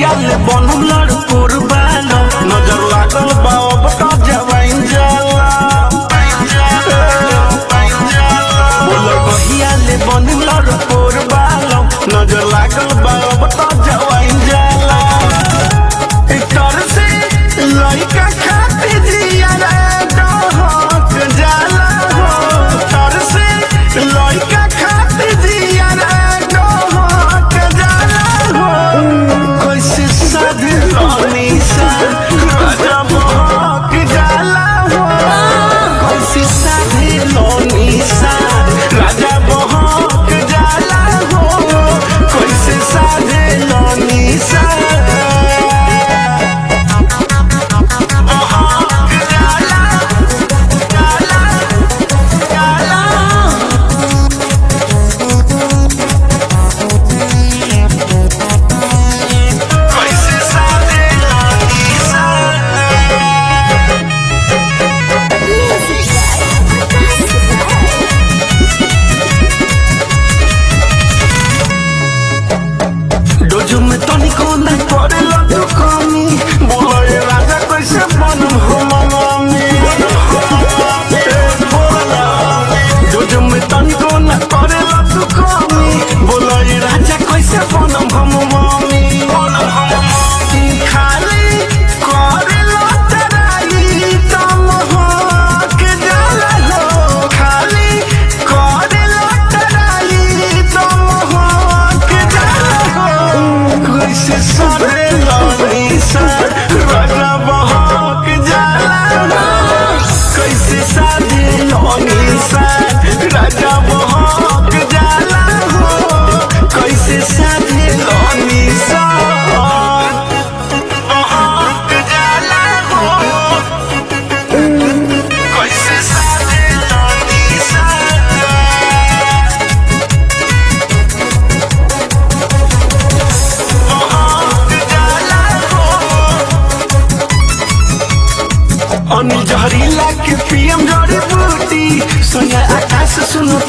कहिया ले बनम लड़कोर बालो नजर लागल बा अब तो जवाइन जाला बोल कहिया ले बनम लड़कोर बालो नजर लागल बा अब तो जवाइन जाला इतर से लइका खाती जिया रे डहक जाला हो इतर से लइका खाती जिया रे डहक जाला हो कैसे साधे रानी सा राजा बहक जाला हो कैसे साधे रानी सा राजा बहक जाला हो कैसे साधे रानी सा कैसे साधे रानी सा डोजो में तनिको न करेला तो कमी बोलो ये राजा कैसे बनम हो मनामी डोजो में तनिको न करेला तो कमी बोलो ये राजा कैसे बनम हम मामी खाली करेला तराई तम हो के जाला हो खाली करेला तराई तम हो के जाला हो कैसे सारे लानी सा राजा बहक जाला कैसे सारे लानी सा राजा बहक जाला हो कैसे सारे लानी सा बहक जाला हो कैसे सारे लानी सा अनिल जहरीला के पीएम जड़ी बूटी सोनिया आकाश सुनो